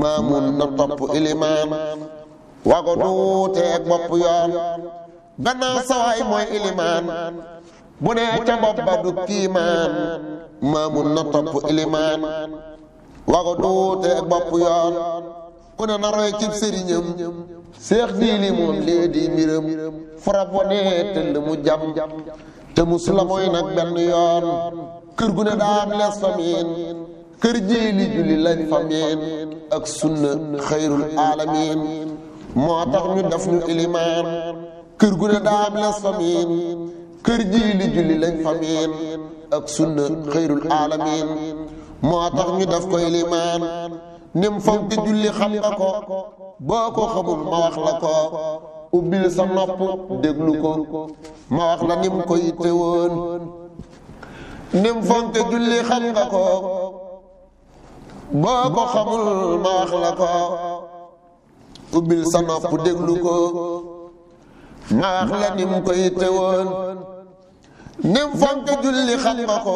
maamun na topp ilimaan wago duuteeg bopp yoon gannaaw sawaay mooy ilimaan bu nee ca bopp ba du kiimaan maamun na topp ilimaan wago duuteeg bopp yoon ku ne na roy cib sëriñam seex diili moom lee di mbiram fara bonee tëll mu jam te musula mooy nag benn yoon kër gu ne daam lees famiin kër jéeli julli lañ famiin ak sunna xayrul alamin moo tax ñu def ñu ilimaan kër gu ne daam lees famiin kër jéeli julli lañ famiin ak sunna xayrul alamin moo tax ñu def ko ilimaan nim fonk julli xam nga ko boo ko xamul ma wax la ko ubbil sa nopp déglu ko ma wax la nim ko yitte woon nim fonk julli xam nga ko boo ko xamul ma wax la ko ubbil sa nopp déglu ko ma wax la nim ko yitte woon nim fonk julli xam nga ko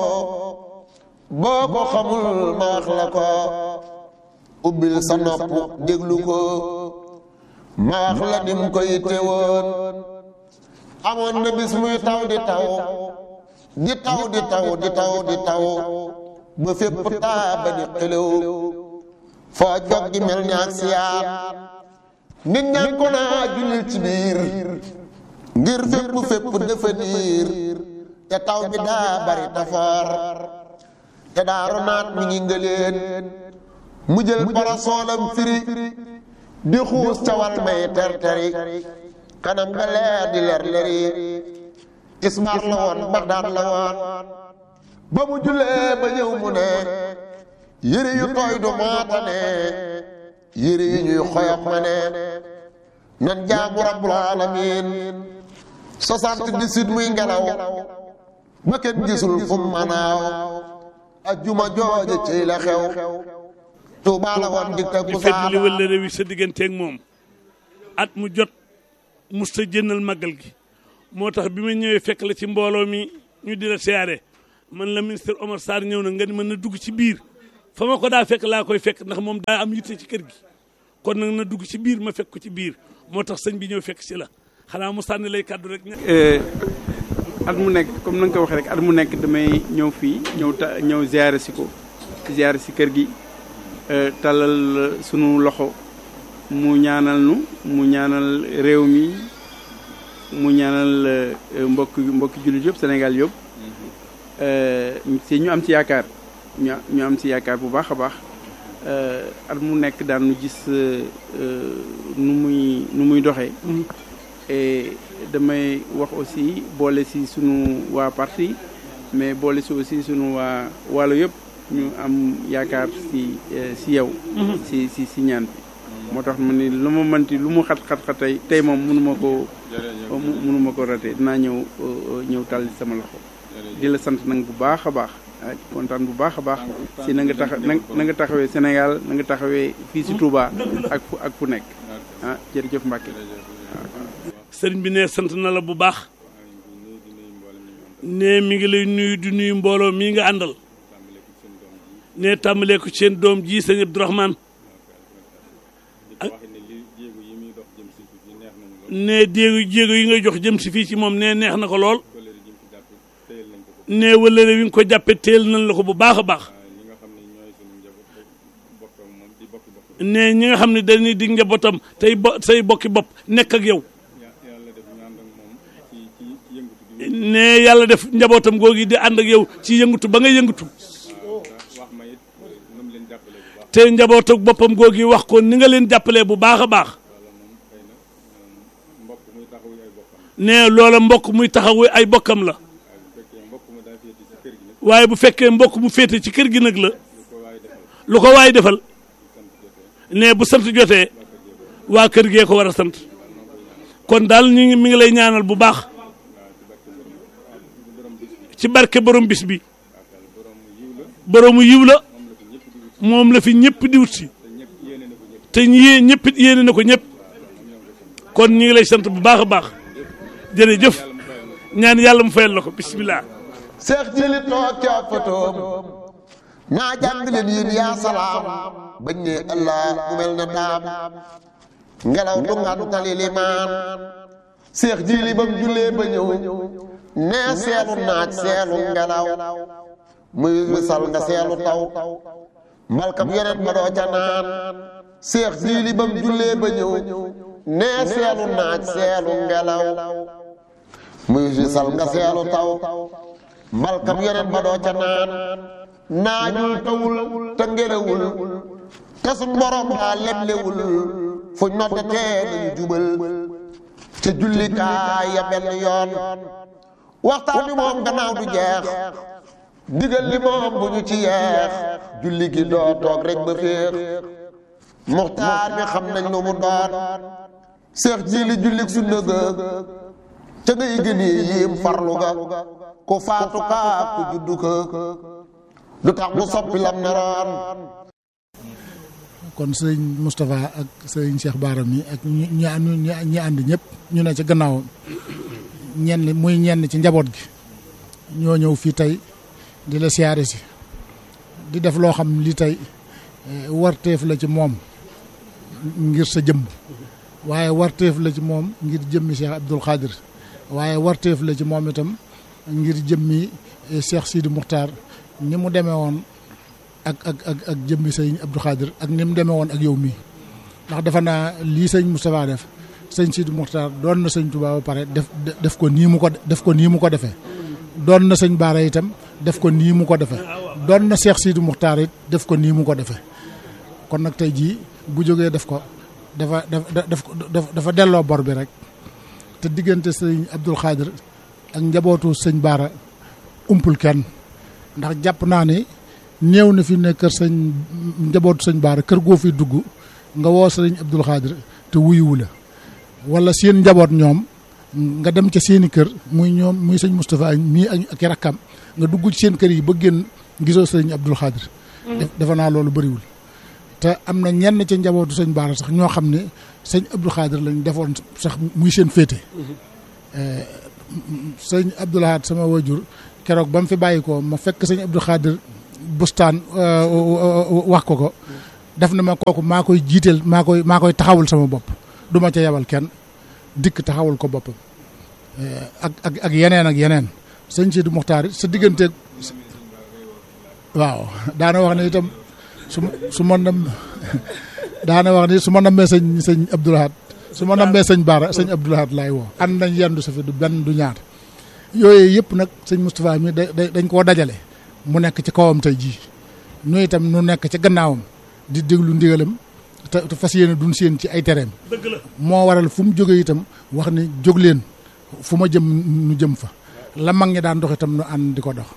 boo ko xamul ma wax la ko ubbil sa nopp déglu ko ma wax la nim ko yitte woon amoon na bis muy taw di taw di taw di taw di taw di taw ba fépp taa ba di xelew foo jog gi mel ni ak siyaat nit ñaa ko naa jullil ci biir ngir fépp fépp dafa diir te taw bi daa bari tafoor te daaru naat mi ngi ngëleen mu jël parasoolam firi di xuus cawal may ter teri kanam nga leer di leer leri ismaar la woon bagdaad la woon ba mu jullee ba ñëw mu ne yëre yu tooy du maatane yëre yu ñuy xoyom ma ne nan jaamu rabbul alamin soixante-dix-huit muy ngelaw ba kenn gisul fu mu manaaw ajjuma jooje ci la xew Tuubaa la woon dig teg di fedd li wala réew yi sa digganteeg moom at mu jot mus ta jëndal màggal gi moo tax bi ma ñëwee fekk la ci mbooloo mi ñu di la siyaare man la ministre Omar Sarr ñëw na nga ni mën na dugg ci biir fa ma ko daa fekk laa koy fekk ndax moom daa am yitte ci kër gi kon nag na dugg ci biir ma fekk ko ci biir moo tax sëñ bi ñëw fekk si la xanaa mu sànni lay kàddu rek. at mu nekk comme na nga ko waxee rek at mu nekk damay ñëw fii ñëw ta ñëw ziare si ko ziare si kër gi talal sunu loxo mu ñaanal nu mu ñaanal réew mi mu ñaanal mbokk mbokki jullit yëpp Sénégal yëpp si ñu am ci yaakaar ñu ñu am ci yaakaar bu baax a baax at mu nekk daan nu gis nu muy nu muy doxee et damay wax aussi boole si sunu waa parti mais boole si aussi sunu waa wàllu yëpp ñu am yaakaar si si yow si si si ñaan bi moo tax ma ni lu ma mënti lu mu xat xat xat tey tey moom mënu ma ko mënu ma ko raté dinaa ñëw ñëw tàll sama loxo di la sant nag bu baax a baax kontaan bu baax a baax si na nga tax na nga taxawee Sénégal na nga taxawee fii si Touba ak fu ak fu nekk ah jërëjëf Mbacke sëriñ bi ne sant na la bu baax ne mi ngi lay nuyu di nuyu mbooloo mii nga àndal ne tàmbalee ko seen doom ji sëñ Abdourahmane ak ne jéego jéego yi nga jox jëm si fii ci moom ne neex na ko lool ne wëllëre wi nga ko jàppe teel nañ la ko bu baax a baax ne ñi nga xam ne dañuy dig njabootam tey bo say bokki bopp nekk ak yow ne yàlla def njabootam googi di ànd ak yow ci yëngatu ba nga yëngatu te njaboot ak boppam googi wax ko ni nga leen jàppalee bu baax a baax ne loola mbokk muy taxawu ay bokkam la waaye bu fekkee mbokk mu féete ci kër gi nag la lu ko waay defal ne bu sant jotee waa kër gee ko war a sant kon daal ñu ngi mi ngi lay ñaanal bu baax ci barke borom bis bi boroomu yiw la moom la fi ñëpp di wut si te ñi ñëpp it yéene na ko ñëpp kon ñu ngi lay sant bu baax a baax jërëjëf ñaan yàlla mu fayal la ko bisimilah. seex jili toog ca fotoom naa jàng leen yéen yaa salaam bañ ne allah mu mel na daam ngelaw du ngàntali limaan seex jiili bam jullee ba ñëw nee seelu naaj seelu ngelaw muy wisal nga seelu taw mbalkam yeneen ba doo ca naan seex jiili bam jullee ba ñëw nee seelu naaj seelu ngelaw muy wisal nga seelu taw mbalkam yeneen ba doo ca naan naajul tawul te ngelawul te suñ borom daa leblewul fu noddatee nañu jubal te jullikaay ya benn yoon waxtaan wi moom gannaaw du jeex digal li moom bu ñu ci yeex julli gi doo toog rek ba féex muxtaar mi xam nañ lu mu doon seex jiili jullik sunna ga ca ngay gëni yiim farlu ga ku faatu kaa ku juddu ka du tax mu soppi lam naroon kon sëñ Moustapha ak sëñ Cheikh Bara mi ak ñi ñi ñi ànd ñëpp ñu ne ci gannaawam ñenn muy ñenn ci njaboot gi ñoo ñëw fii tey di la siyaare si di def loo xam li tey warteef la ci moom ngir sa jëmm waaye warteef la ci moom ngir jëmmi Cheikh Abdoul Khadir waaye warteef la ci moom itam ngir jëmmi Cheikh Sidi Muxtaar ni mu demee woon ak ak ak ak jëmmi sëñ Abdou Khadir ak ni mu demee woon ak yow mii ndax defe naa lii sëñ Moustapha def sëñ Sidi Muxtaar doon na sëñ Touba ba pare def def ko nii mu ko def ko nii mu ko defee doon na sëñ Baara itam def ko nii mu ko defee doon na Cheikh Sidi Muxtaar it def ko nii mu ko defee kon nag tey jii bu jógee def ko dafa dafa dafa delloo bor bi rek te diggante sëñ Abdoul Khadir ak njabootu sëñ Baara umpul kenn ndax jàpp naa ni néew na fi ne kër sëñ njabootu sëñ Baara kër goo fi dugg nga woo sëñ Abdoul Khadir te wuyuwu la wala seen njaboot ñoom nga dem ca seeni kër muy ñoom muy sëñ Moustapha mii ak ak rakkam nga dugg ci seen kër yi ba génn gisoo sëñ Abdoul Khadir defe naa loolu bëriwul te am na ñenn ca njabootu sëñ Baara sax ñoo xam ne sëñ Abdoul Khadir lañ defoon sax muy seen féete sëñ Abdoul Khadir sama wajur keroog ba mu fi bàyyi ko ma fekk sëñ Abdoul Khadir bustaan wax ko ko def na ma kooku maa koy jiiteel maa koy maa koy taxawul sama bopp du ma ca yebal kenn dikk taxawul ko boppam ak ak ak yeneen ak yeneen sëñ Sidi Muxtaar sa digganteeg waaw daana wax ne itam su su ma nam daana wax ne su ma nammee sëñ sëñ Abdoul Khadir su ma nammee sëñ Baara sëñ Abdoul Khadir laay woo ànd nañ yendu sa fi du benn du ñaar yooyu yëpp nag sëñ Moustapha mi dañ koo dajale mu nekk ci kawam tey jii ñu itam nu nekk ci gannaawam di déglu ndigalam te fas yéene duñ seen ci ay tereem moo waral fu mu jógee itam wax ni jóg leen fu ma jëm nu jëm fa la mag ñi daan dox itam nu ànd di ko dox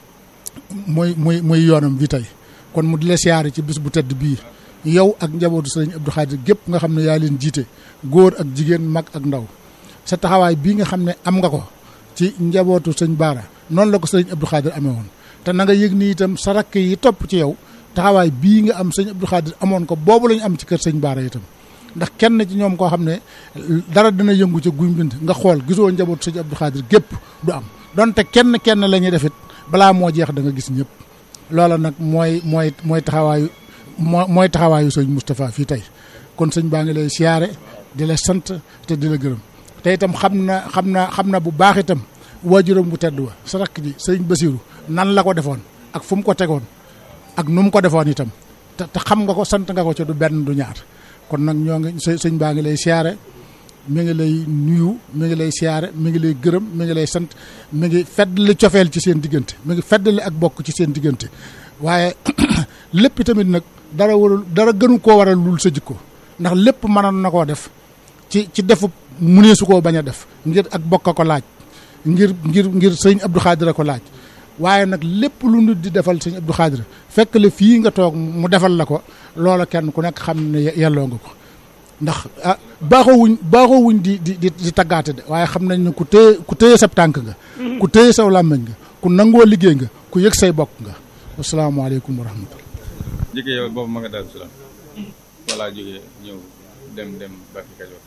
mooy mooy mooy yoonam bi tey kon mu di la siyaare ci bis bu tedd bii yow ak njabootu sëriñ Abdou Khadir gépp nga xam ne yaa leen jiite góor ak jigéen mag ak ndaw sa taxawaay bii nga xam ne am nga ko ci njabootu sëñ Baara noonu la ko sëriñ Abdou Khadir amee woon te na nga yëg ni itam sa rakk yi topp ci yow taxawaay bii nga am sëñ Abdou Khadir amoon ko boobu lañu am ci kër sëñ Baara itam ndax kenn ci ñoom koo xam ne dara dina yëngu ca guy mbind nga xool gisoo njabootu sëñ Abdou Khadir gépp du am donte kenn kenn la ñuy def it balaa moo jeex da nga gis ñëpp loola nag mooy mooy mooy taxawaayu moo mooy taxawaayu sëñ Moustapha fii tey kon sëñ baa ngi lay siyaare di la sant te di la gërëm te itam xam na xam na xam na bu baax itam waajuram bu tedd wa sa rakk ji sëñ Basiru nan la ko defoon ak fu mu ko tegoon ak nu mu ko defoon itam te te xam nga ko sant nga ko ci du benn du ñaar kon nag ñoo ngi sëñ baa ngi lay siyaare mi ngi lay nuyu mi ngi lay siyaare mi ngi lay gërëm mi ngi lay sant mi ngi feddali cofeel ci seen diggante mi ngi feddali ak bokk ci seen diggante waaye lépp tamit nag dara warul dara gënu koo waral lul sa jikko ndax lépp mënoon na koo def ci ci defu mu nee su koo bañ a def ngir ak bokk a ko laaj ngir ngir ngir sëñ Abdou Khadir a ko laaj waaye nag lépp lu nit di defal sëñ Abdou Khadir fekk la fii nga toog mu defal la ko loola kenn ku nekk xam ne yelloo nga ko ndax ah baaxoo wuñ baaxoo wuñ di di di di taggaate de waaye xam nañ ne ku téye ku téye sab tànk nga ku téye saw làmmiñ nga ku nangoo liggéey nga ku yëg say bokk nga asalaamaaleykum wa rahmatullah jógee yow boobu ma nga daal salaam walaa jógee ñëw dem dem Mbàkke Kajoor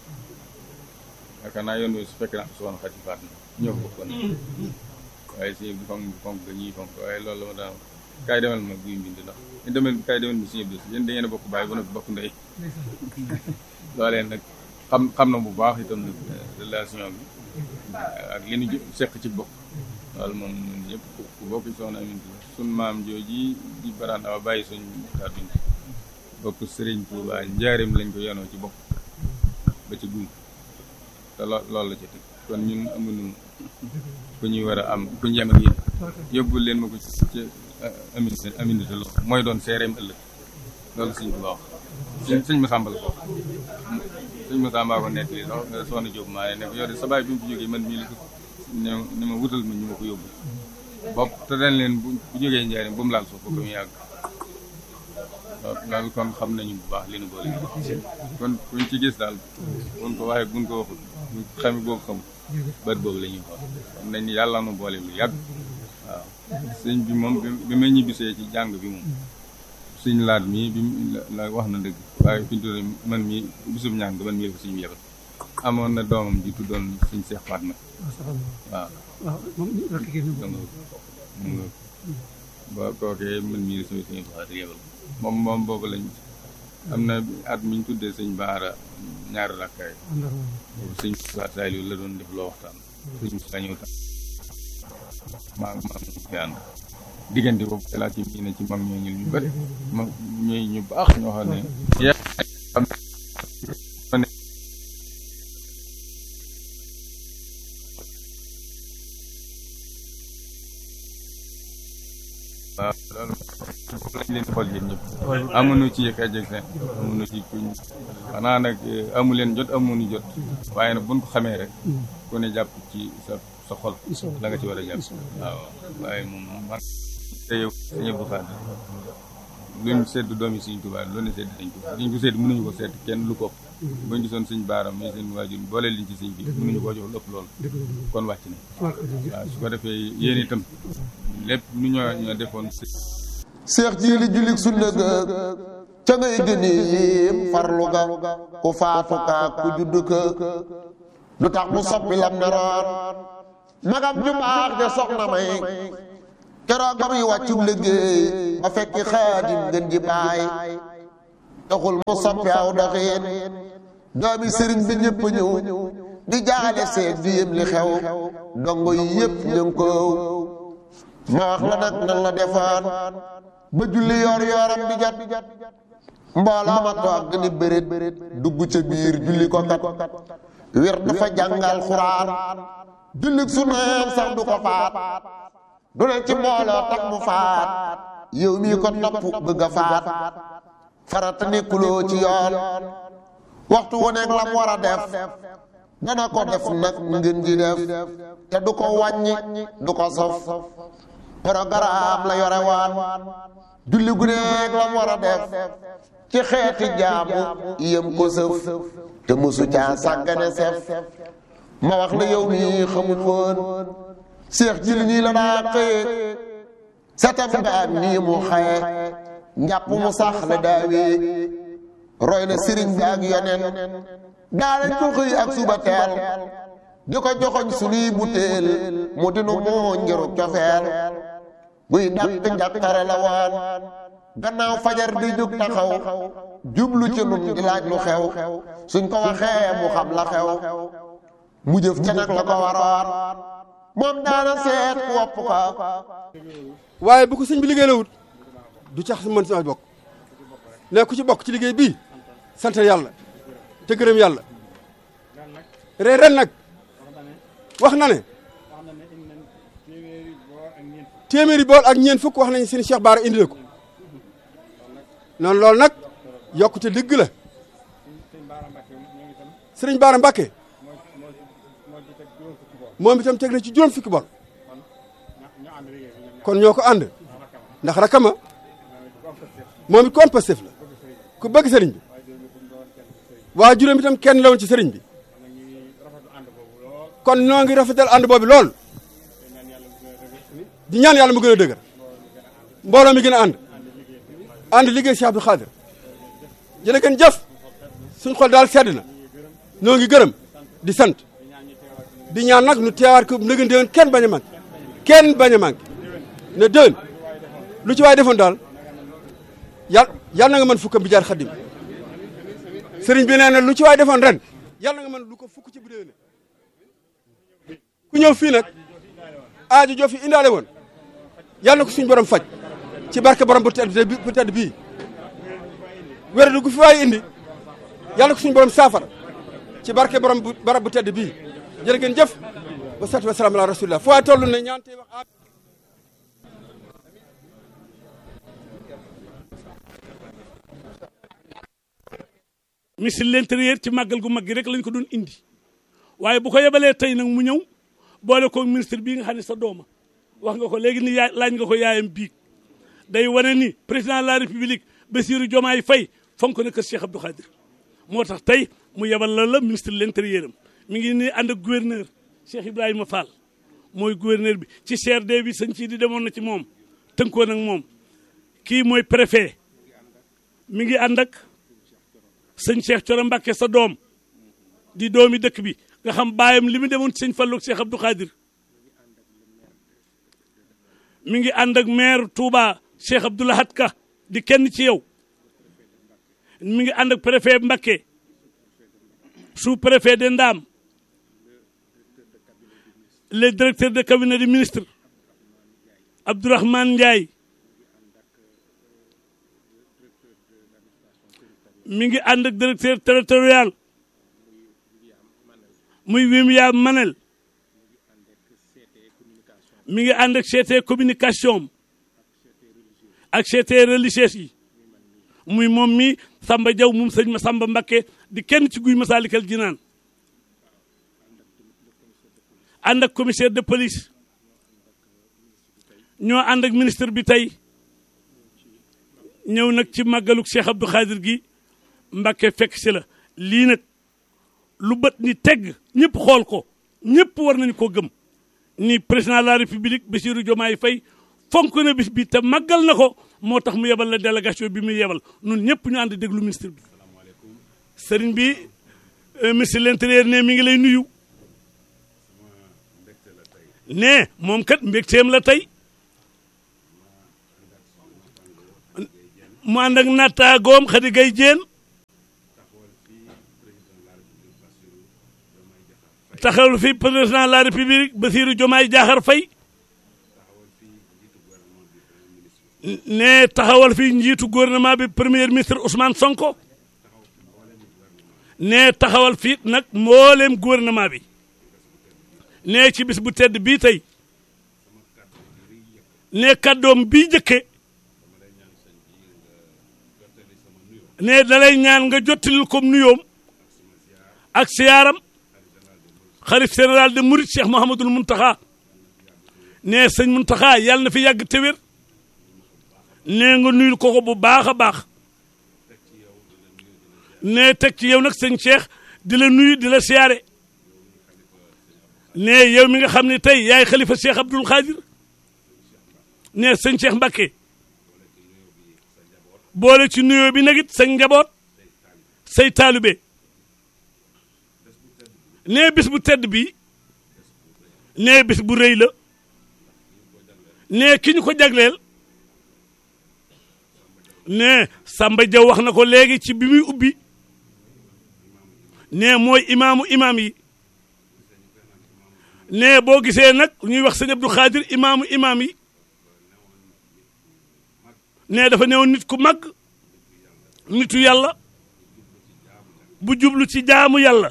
yaakaar naa yoon wi su fekkee naa soxna Xadi faat na ñëw ko kon waaye si fonk fonk ga ñuy fonk waaye loolu la ma daan kaay demal ma guy mbind ndax demal kaay demal ma suñu bés yéen da ngeen a bokk bàyyi ba noppi bokk ndey loolee nag xam xam na bu baax itam nag relation bi ak li ñu seq ci bokk loolu moom ñun ñëpp ku bokk soxna Aminta la sun maam jooji di baraan awa bàyyi suñ kàdduñ bokk sëriñ Tuubaa njaarim lañ ko yonoo ci bokk ba ci guy te lo loolu la ci teg kon ñun amuñu ku ñuy war a am ku ñu yem ak yéen yóbbul leen ma ko ci ci Aminta Aminta lo mooy doon seereem ëllëg loolu suñ ko wax suñ suñ ma sàmbal ko suñ ma sàmbaa ko nekk lii sax soxna Jóob maa ne ko yow de sa baay bi mu fi jógee man mii la ko ne ne ma wutal ma ñu ma ko yóbbu bopp te dañ leen bu bu jógee njaarim bu mu laal suuf ba ko mu yàgg loolu kon xam nañu bu baax li nu boole kon kuñ ci gis daal buñ ko waxee buñ ko waxul ñu xami boo xam bët boobu la ñuy xool xam nañ ni yàlla nu boole lu yàgg waaw sëñ bi moom bi may ñibbisee ci jàng bi moom suñ laat mii bi la wax na dëgg waaye fi ñu tudd man mii bisum ñaan nga man mii la ko suñu yebal amoon na doomam ji tuddoon suñ Seex Fatma waaw mu nga ba kookee man mii la suñu suñu faat yebal moom moom boobu lañ am na at mi ñu tuddee sëñ baara ñaari rakkaay boobu sëñ Moussa Saliou la doon def loo waxtaan sëñ Moussa ñëw tam maa maa fi ànd diggante boobu laa ci mii ne ci mag ñoo ñu ñu bëri mag ñooy ñu baax ñoo xam ne waaw loolu foofu lañ leen xool yéen ñëpp amuñu ci yëkk ajëg seen amuñu ci kuñ xanaa nag amu leen jot amuñu jot waaye nag buñ ko xamee rek ku ne jàpp ci sa sa xol la nga ci war a jàpp waaw waaye moom man te yow sëñ Abdou Khadre luñ sedd doomi Sëñ Tuubaa lu ne sedd nañ ko liñ ko sedd mënuñu ko sedd kenn lu ko ëpp buñ gisoon suñ baaram mais seen waajur boole liñ ci sëñ bi mënuñu koo jox lu ëpp loolu kon wàcc na waaw su ko defee yéen itam lépp nu ñoo ñoo defoon seex jiili julik sunna ga ca ngay gëni yéem farlu ga ku faatu ka ku judd ka lu tax mu soppi lam naroon magam ju baax ja soxna may keroog ba muy wàccub liggéey ba fekki xaadim gën ji baay taxul mu soppi aw doxiin doomi sëriñ bi ñëpp ñëw di jaale seet di yëm li xew dongo yi yëpp ñëng ko ma wax la nag nan la defoon ba julli yoor yooram bi jot mbooloo ma toog ni bërit dugg ca biir julli ko kat wir dafa jàngal xuraan julli su naan sax du ko faat du ne ci mbooloo tax mu faat yow mii ko topp bëgg a faat farata nekkuloo ci yoon waxtu wu nekk la mu war a def dana ko def nag ngeen ji def te du ko wàññi du ko sof programme la yore waan julli gu nekk la mu war a def ci xeeti jaamu yem ko sëf te mosu caa sàggane sef ma wax la yow mii xamul woon seex jili nii la daa xëye setam nga ak nii mu xaye njàpp mu sax la daawee roy na sëriñ bi ak yonen daa lañ ko xëy ak suba teel di ko joxoñ sunuy butéel mu dinu moo ngiru cofeel buy dàq njàqare la waan gannaaw fajar di jóg taxaw jublu ci nun di laaj lu xew suñ ko waxee mu xam la xew mu jëf ca nag la ko waroon moom daana seet ku wopp ko waaye bu ko sëñ bi liggéey la wut du cax si mën sama bokk ne ku ci bokk ci liggéey bii sant yàlla te gërëm yàlla ren ren nag wax na ne téeméeri bool ak ñeent fukk wax nañ seen Cheikh Baara indi na ko noonu loolu nag yokkute dëgg la sëriñ Baara Mbàkke moom itam teg na ci juróom fukki bool kon ñoo ko ànd ndax rakama moom it ku am Pastef la ku bëgg sëriñ bi waa juróom itam kenn la woon ci sëriñ bi kon ñoo ngi rafetal ànd boobu lool di ñaan yàlla mu gën a dëgër mbooloo mi gën a ànd ànd liggéey Cheikh Abdou Khadre jërë ngeen jëf suñ xol daal sedd na ñoo ngi gërëm di sant di ñaan nag nu teewaat ko nëgën déwén kenn bañ a manqué kenn bañ a manqué ne déwén lu ci waay defoon daal yàlla yàlla na nga mën fukkam bi jaar xaddim sëriñ bi nee na lu ci waay defoon ren yàlla na nga mën lu ko fukk ci bu déwénee ku ñëw fii nag aajo joo fi indaale woon yàlla na ko suñu borom faj ci barke borom bu tedd bi bu tedd bii wér du gu fi waay indi yàlla na ko suñu borom saafara ci barke borom bu barab bu tedd bii jërë ngeen jëf wa salaatu wa salaam ala rasulillah fu waay toll ne ñaan tey wax amin ministre de l'intérieur ci màggal gu mag gi rek lañ ko doon indi waaye bu ko yebalee tey nag mu ñëw boole ko ministre bii nga xam ne sa dooma wax nga ko léegi ni yaay laaj nga ko yaayam biig day wane ni président de la république Bassirou Diomaye Faye fonk na kër Cheikh Abdou Khadir moo tax tey mu yebal la la ministre de l'intérieur am mi ngi nii ànd ak gouverneur Cheikh Ibrahima Fall mooy gouverneur bi ci CRD bi sëñ ci di demoon na ci moom tënkoon ak moom kii mooy préfet mi ngi ànd ak sëñ Cheikh Thioro Mbacké sa doom di doomi dëkk bi nga xam baayam li mu demoon ci sëñ Fallou ak Cheikh Abdou Khadir mi ngi ànd ak maire Touba Cheikh Abdou Lahad Ka di kenn ci yow mi ngi ànd ak préfet Mbacké sous préfet de Ndam le directeur de cabinet du ministre Abdourahmane Ndiaye mi ngi ànd ak directeur territorial muy Wimia Manel mi ngi ànd ak CT communication ak CT religieuse yi muy moom mi Samba Diaw moom sëñ ma Samba Mbakke di kenn ci guy Masaalikal Jinaan ànd ak commissaire de police ñoo ànd ak ministre bi tey ñëw nag ci màggaluk Cheikh Abdou Khadir gi Mbakke fekk si la lii nag lu bët ni tegg ñëpp xool ko ñëpp war nañu ko gëm ni président de la république Bassirou Diomaye Faye fonk na bis bi te màggal na ko moo tax mu yebal la délégation bi muy yebal nun ñëpp ñu ànd déglu ministre bi sëriñ bi ministre de l'intérieur ne mi ngi lay nuyu ne moom kat mbégteem la tey mu ànd ak nattaagoom Khady Gaye Diène taxawal fi président de la république Bassirou Diomaye Diakhar Faye ne taxawal fi njiitu gouvernement bi premier ministre Ousmane Sonko ne taxawal fi nag mbooleem gouvernement bi ne ci bis bu tedd bii tey ne kàddoom bii jëkke ne dalay ñaan nga jottalil ko nuyoom ak siyaaram xalif général de Mouride Cheikh Mouhamadul Mountakha ne sëñ Mountakha yàlla na fi yàgg te wér ne nga nuyul ko ko bu baax a baax ne teg ci yow nag sëñ Cheikh di la nuyu di la siyaare ne yow mi nga xam ne tey yaay xalifa Cheikh Abdoul Khadir ne sëñ Cheikh Mbacké boole ci nuyoo bi nag it sa njaboot say taalube nee bis bu tedd bi nee bis bu rëy la nee ki ñu ko jagleel nee Samba Diaw wax na ko léegi ci bi muy ubbi nee mooy imaamu imaam yi nee boo gisee nag ñuy wax sëñ Abdou Khadir imaamu imaam yi nee dafa newoon nit ku mag nitu yàlla bu jublu ci jaamu yàlla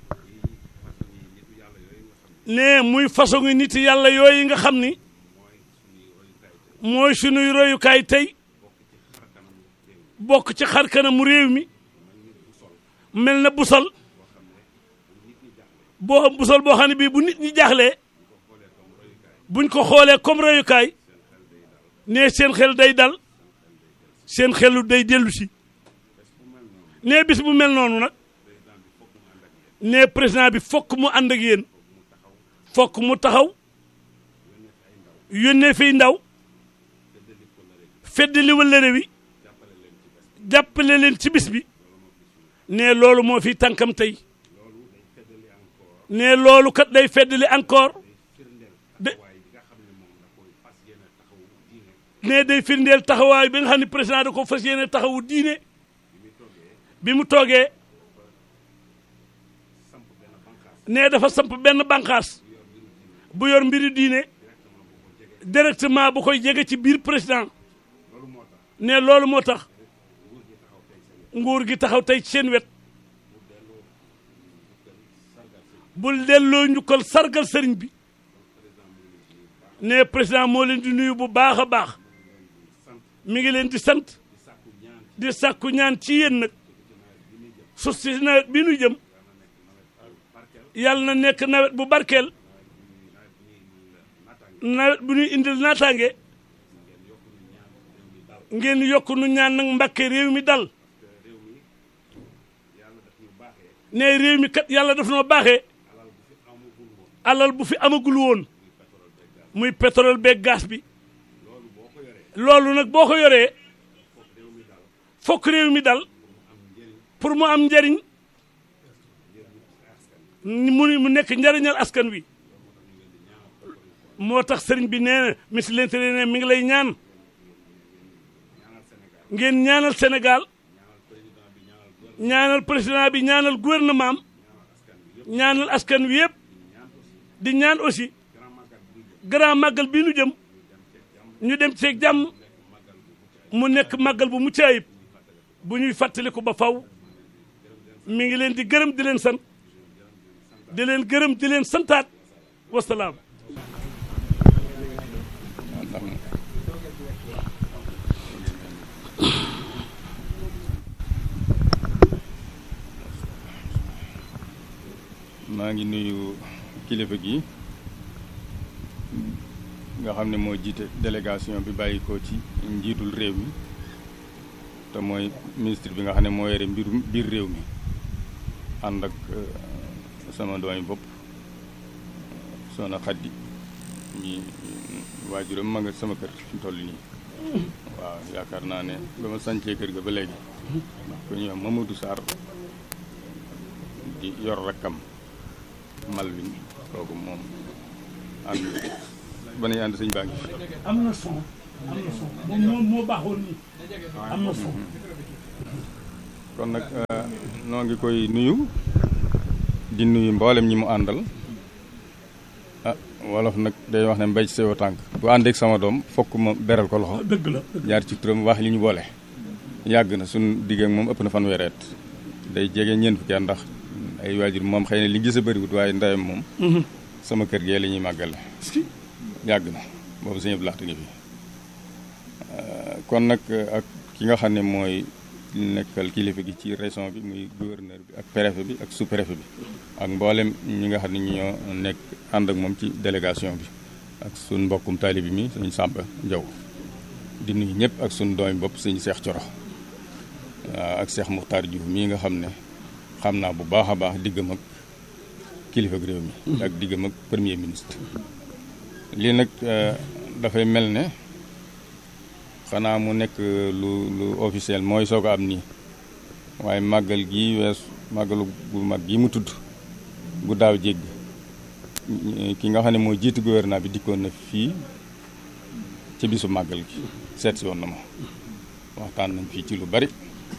nee muy façon ngi nit yàlla yooyu nga xam ni mooy sunuy royukaay tey bokk ci xar kanamu réew mi mel na busal boo busal boo xam ne bii bu nit ñi jaaxlee buñ ko xoolee comme royukaay nee seen xel day dal seen xelu day dellu si nee bis bu mel noonu nag nee président bi fokk mu ànd ak yéen fokk mu taxaw yónnee fiy ndaw feddali wëllëre wi jàppale leen ci bis bi ne loolu moo fi tànkam tey ne loolu kat day feddali encore de ne day firndeel taxawaay bi nga xam ne président da ko fas yéene taxawu diine bi mu toogee ne dafa samp benn bànqaas bu yor mbiri diine directement bu koy jege ci biir président ne loolu moo tax nguur gi taxaw tey ci seen wet bul delloo njukkal sargal sëriñ bi ne président moo leen di nuyu bu baax a baax mi ngi leen di sant di sàkku ñaan ci yéen nag su si nawet bi nu jëm yàlla na nekk nawet bu barkeel nawet bu ñuy indil naataange ngeen yokk nu ñaan nag mbàkke réew mi dal ne réew mi kat yàlla daf noo baaxee alal bu fi amagul woon muy pétrole beeg gaz bi loolu nag boo ko yoree fokk réew mi dal pour mu am njariñ mu mu nekk njariñal askan wi moo tax sëriñ bi nee na ministre de l'Intérieur ne mi ngi lay ñaan ngeen ñaanal Sénégal ñaanal président bi ñaanal gouvernement am ñaanal askan wi yëpp di ñaan aussi grand màggal bii nu jëm ñu dem ci jàmm mu nekk màggal bu mucc ayib bu ñuy fàttaliku ba faw mi ngi leen di gërëm di leen sant di leen gërëm di leen santaat wasalaam maa ngi nuyu kilifa gi nga xam ne moo jiite délégation bi bàyyi ko ci njiitul réew mi te mooy ministre bi nga xam ne moo yore mbirum biir réew mi ànd ak sama doomi bopp soxna Xaddi ñi waajuram ma nga sama kër fi mu toll nii waaw yaakaar naa ne ba ma sancee kër ga ba léegi ndax ko ñuy wax Mamadou Sarr di yor rakkam Malwin kooku moom ànd ba nañu ànd sëñ baa ngi am na son am na son moom moom moo baaxoon nii am na son kon nag noo ngi koy nuyu di nuyu mboolem ñi mu àndal ah wolof nag day wax ne mbay ci sewo tànk bu àndeek sama doom fokk ma beral ko loxo dëgg la jaar ci turam wax li ñu boole yàgg na suñ digg ak moom ëpp na fanweereet day jege ñeent fukki at ndax ay waajur moom xëy na li gis a bëriwut waaye ndeyam moom sama kër gee la ñuy màggale yàgg na boobu sëñ Abdou Lahat ngi fi kon nag ak ki nga xam ne mooy nekkal kilifa gi ci région bi muy gouverneur bi ak préfet bi ak sous-préfet bi ak mboolem ñi nga xam ne ñoo nekk ànd ak moom ci délégation bi ak suñ mbokkum taalibi mi sëñ Samba Njaw di nuyu ñëpp ak suñ doomi bopp sëñ Seex Coro waaw ak Seex Muxtaar Juuf mii nga xam ne xam naa bu baax a baax diggam ak kilifa réew mi ak diggam ak premier ministre lii nag dafay mel ne xanaa mu nekk lu lu officiel mooy soo ko am nii waaye màggal gi wees màggalu gu mag gi mu tudd gu daaw jégg ki nga xam ne moo jiitu gouvernement bi dikkoon na fii ci bisu màggal gi seet si woon na ma waxtaan nañ fii ci lu bari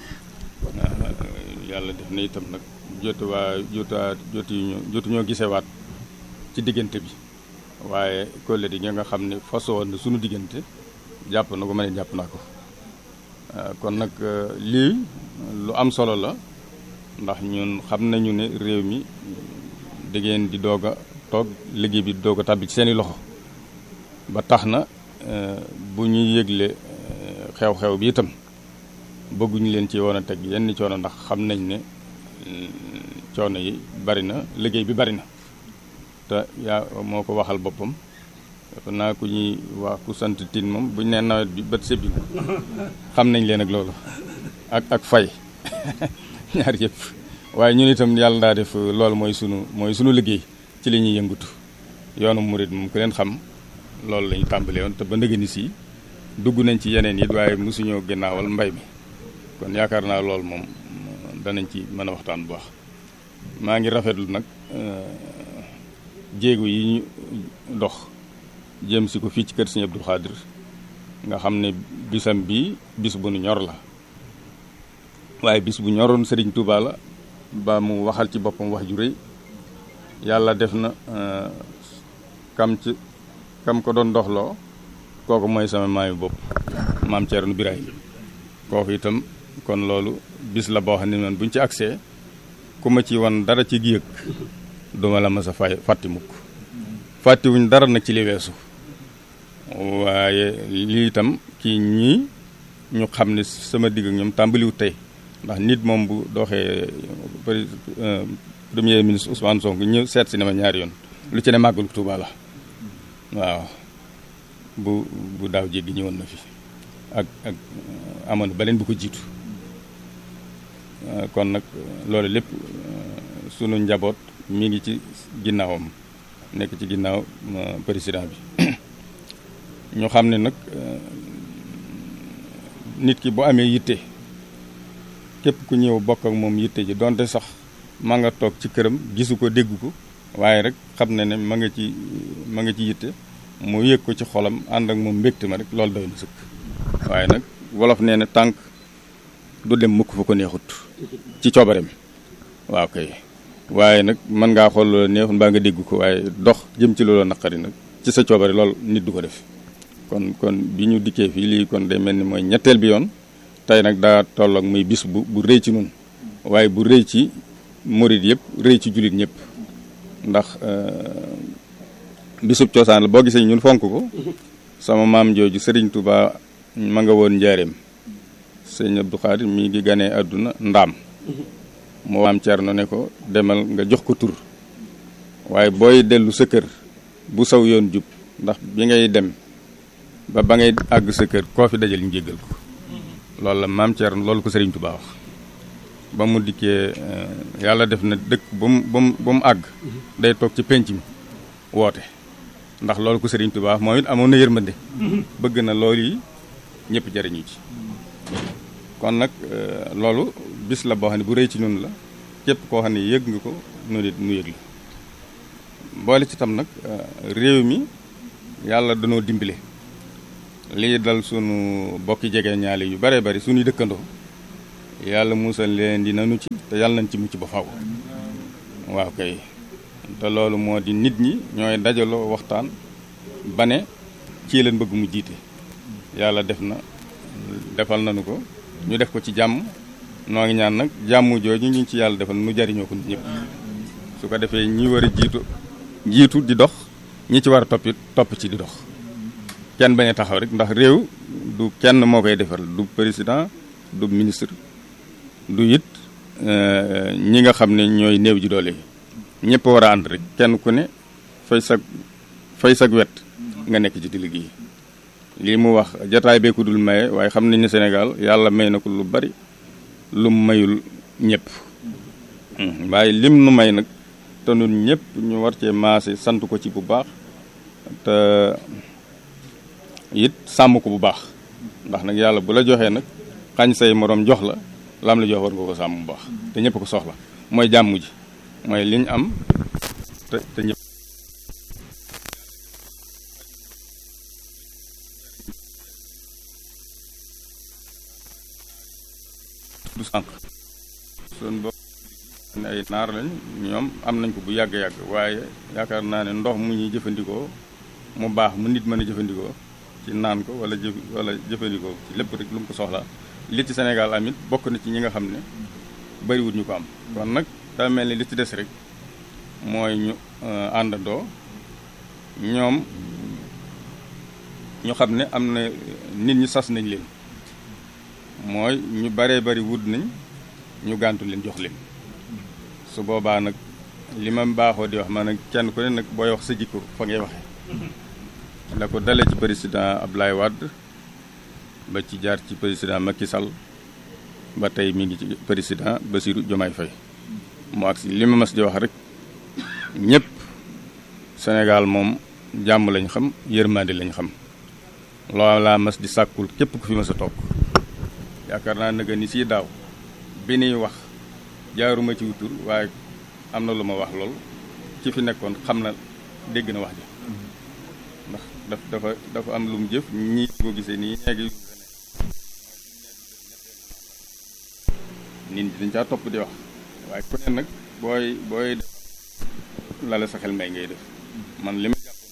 yàlla def na itam nag jotu waa jotaa jotuñu jotuñoo gisewaat ci diggante bi waaye collègue yi nga xam ne façon woon na sunu diggante jàpp na ko ma ne jàpp naa ko kon nag lii lu am solo la ndax ñun xam nañu ne réew mi da ngeen di doog a toog liggéey bi doog a tàbbi ci seeni loxo ba tax na bu ñuy yëgle xew-xew bi itam bëgguñu leen ci woon a teg yenn coono ndax xam nañ ne coono yi bari na liggéey bi bari na te yaa moo ko waxal boppam dafa naa ku ñuy wax ku sant tin moom buñ nee nawet bi bët sëbbi na xam nañ leen ak loolu ak ak fay ñaar yëpp waaye ñun itam yàlla daa def loolu mooy sunu mooy sunu liggéey ci li ñuy yëngutu yoonu murit moom ku leen xam loolu lañu tàmbalee woon te ba ndëgëni si dugg nañ ci yeneen it waaye mosuñoo gannaawal mbay mi kon yaakaar naa loolu moom danañ ci mën a waxtaan bu baax maa ngi rafetlu nag jéego yi ñu dox jëm si ko fii ci kër Sëñ Abdou Khadir nga xam ne bisam bii bis bu nu ñor la waaye bis bu ñoroon Serigne Touba la ba mu waxal ci boppam wax ju rëy yàlla def na kam ci kam ko doon doxloo kooku mooy sama maayu bopp maam Thierno Birahim kooku itam kon loolu bis la boo xam ne man buñ ci agsee ku ma ci wan dara ci gi yëg duma la mas a fay fàtti mukk fàttiwuñ dara nag ci li weesu waaye lii itam kii ñii ñu xam ne sama digg ak ñoom tàmbaliwut tey ndax nit moom bu doxee premier ministre Ousmane Sonko ñëw seet si ne ma ñaari yoon lu ci ne màggalu Tuuba la waaw bu bu daaw jéggi ñëwoon na fi ak ak amoon beneen bu ko jiitu kon nag loolu lépp sunu njaboot mi ngi ci ginnaawam nekk ci ginnaaw président bi ñu xam ne nag nit ki bu amee yitte képp ku ñëw bokk ak moom yitte ji donte sax ma nga toog ci këram gisu ko dégg ko waaye rek xam ne ne ma nga ci ma nga ci yitte mu yëg ko ci xolam ànd ak moom mbégte ma rek loolu doy na sëkk waaye nag wolof nee na tànk du dem mukk fa ko neexut ci coobareem waaw kay waaye nag mën ngaa xool loola neexut mbaa nga dégg ko waaye dox jëm ci loola naqari nag ci sa coobare loolu nit du ko def kon kon bi ñu dikkee fii lii kon day mel ni mooy ñetteel bi yoon tey nag daa tolloog muy bis bu bu rëy ci nun waaye bu rëy ci murit yëpp rëy ci jullit ñëpp ndax bisub cosaan la boo gisee ñun fonk ko sama maam jooju Serigne Touba ma nga woon njaareem sëñ Abdou Khadir mi ngi ganee àdduna ndaam moo maam Thierno ne ko demal nga jox ko tur waaye booy dellu sa kër bu saw yoon jub ndax bi ngay dem ba ba ngay àgg sa kër koo fi dajal ñu jéggal ko loolu la maam Thierno loolu ko Serigne Touba wax ba mu dikkee yàlla def na dëkk ba mu ba mu ba mu àgg day toog ci penc mi woote ndax loolu ko Serigne Touba wax moom it amoon na yërmande bëgg na loolu yi ñëpp jariñu ci kon nag loolu bis la boo xam ne bu rëy ci ñun la képp koo xam ne yëg nga ko nu nit nu yëg la boole ci tam nag réew mi yàlla danoo dimbale lii dal sunu bokki jege ñaale yu bare bari suñuy dëkkandoo yàlla musal leen di nanu ci te yàlla nañ ci mucc ba faw waaw kay te loolu moo di nit ñi ñooy dajaloo waxtaan ba ne ci leen bëgg mu jiite yàlla def na defal nañu ko ñu def ko ci jàmm noo ngi ñaan nag jàmm jooju ñu ci yàlla defal nu jariñoo ko nit ñëpp su ko defee ñi war a jiitu jiitu di dox ñi ci war a toppit topp ci di dox kenn bañ a taxaw rek ndax réew du kenn moo koy defal du président du ministre du it ñi nga xam ne ñooy néew ji doole yi ñëpp war a ànd rek kenn ku ne fay sag fay sag wet nga nekk ci di liggéey lii mu wax jataay bee ko dul maye waaye xam nañ ne Sénégal yàlla may na ko lu bari lu mayul ñëpp waaye lim nu may nag te nun ñëpp ñu war cee maase sant ko ci bu baax te it sàmm ko bu baax ndax nag yàlla bu la joxee nag xañ say moroom jox la lam la jox war nga ko sàmm bu baax te ñëpp ko soxla mooy jàmm ji mooy liñ am te te ñëpp du sànq sun bopp ne ay naar lañ ñoom am nañ ko bu yàgg-yàgg waaye yaakaar naa ne ndox mu ñuy jëfandikoo mu baax mu nit mën a jëfandikoo ci naan ko wala jëf wala jëfandikoo ci lépp rek lu mu ko soxla li ci Sénégal amit bokk na ci ñi nga xam ne bariwut ñu ko am kon nag daa mel ni li ci des rek mooy ñu àndandoo ñoom ñu xam ne am na nit ñi sas nañ leen mooy ñu baree bari wut nañ ñu gàntu leen jox leen su boobaa nag li ma baaxoo di wax ma nag kenn ku ne nag booy wax sa jikko fa ngay waxee la ko dale ci président Abdoulaye Wade ba ci jaar ci président Macky Sall ba tey mi ngi ci président Bassirou Diomaye Faye mu agsi li ma mas di wax rek ñëpp Sénégal moom jàmm lañ xam yërmande lañ xam loolu laa mas di sàkkul képp ku fi mas a toog yaakaar naa nag ni si daaw bi nuy wax jaaruma ci wutur waaye am na lu ma wax lool ci fi nekkoon xam na dégg na wax ji ndax daf dafa dafa am lu mu jëf ñii ko gisee nii ñeegi nit ñi dañ caa topp di wax waaye ku ne nag booy booy def lala sa xel may ngay def man li ma jàppoon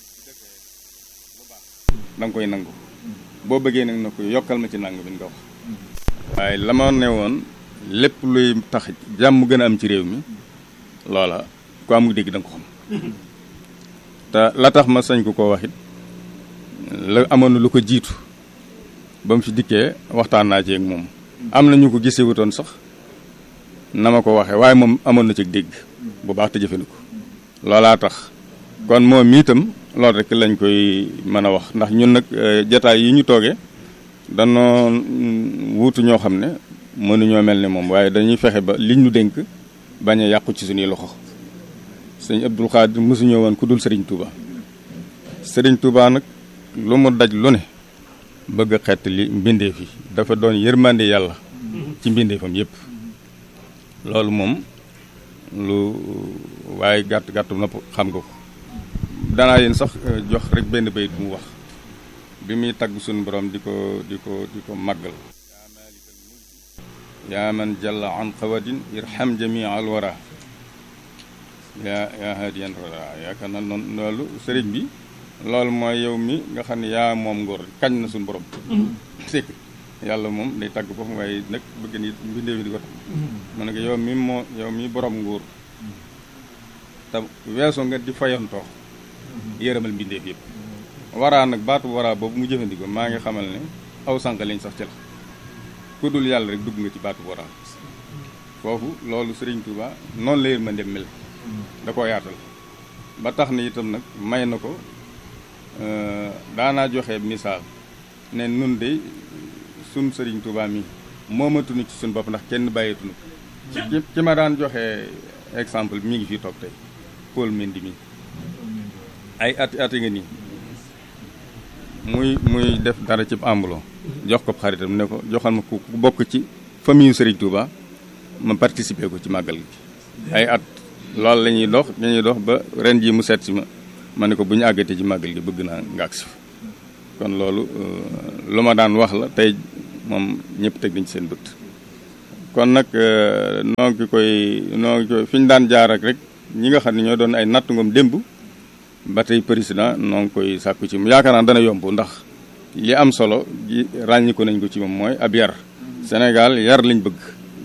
mooy da nga koy nangu boo bëggee nag na ko yokkal ma ci nangu bi nga wax waaye la ma ne woon lépp luy tax jàmm gën a am ci réew mi loola ku amul dégg da nga ko xam te la tax ma sañ ko koo wax it la amoon na lu ko jiitu ba mu fi dikkee waxtaan naa ci ak moom am na ñu ko gisee wutoon sax na ma ko waxee waaye moom amoon na ci dégg bu baax te jëfandiku loolaa tax kon moom itam loolu rek lañ koy mën a wax ndax ñun nag jataay yi ñu toogee danoo wuutu ñoo xam ne mënuñoo mel ne moom waaye dañuy fexe ba liñ ñu dénk bañ a yàqu ci suñuy loxo sëñ Abdul Xaadir mosuñoo woon ku dul sëriñ Touba sëriñ Touba nag lu mu daj lu ne bëgg a xett li mbindeef yi dafa doon yërmande yàlla ci mbindeefam yépp loolu moom lu waaye gàtt gàtt nopp xam nga ko danaa leen sax jox rek benn bayit mu wax bi muy tagg suñu borom di ko di ko di ko màggal yaa man jalla an qawadin irham jamia al wara yaa yaa hadiyan wara yaakaar na noonu loolu sëriñ bi loolu mooy yow mi nga xam ne yaa moom ngóor kañ na suñu borom c'est yàlla moom day tagg boppam waaye nag bëgg ni mbindeef di ko tax ma ne ko yow mi moo yow mi borom nguur te weesoo nga di fayantoo yërëmal mbindeef yëpp waraa nag baatu waraa boobu mu jëfandikoo maa ngi xamal ne aw sànq lañ sax ci la ku dul yàlla rek dugg nga ci baatu waraa foofu loolu Sëriñ Tuuba noonu la yërmande mel da koo yaatal ba tax na itam nag may na ko daanaa joxe misaal ne nun de sun Sëriñ Tuuba mi moomatuñu ci suñ bopp ndax kenn bàyyeetuñu ci ci ma daan joxe exemple mi ngi fii toog tey Paul Mendy mi ay ati ati nga nii muy muy def dara ci ambulon jox ko xaritam ne ko joxal ma ku bokk ci famille Serigne Touba ma participer ko ci màggal gi ay at loolu la ñuy dox dañuy dox ba ren jii mu seet si ma ma ne ko bu ñu àggatee ci màggal gi bëgg naa nga agsi kon loolu lu ma daan wax la tey moom ñëpp teg nañ ci seen bët kon nag noo ngi koy noo ngi koy fi ñu daan jaar ak rek ñi nga xam ne ñoo doon ay natt ngoom démb ba tey président noo ngi koy sàkku ci mu yaakaar naa dana yomb ndax li am solo ji ràññi ko nañ ko ci moom mooy ab yar Sénégal yar lañ bëgg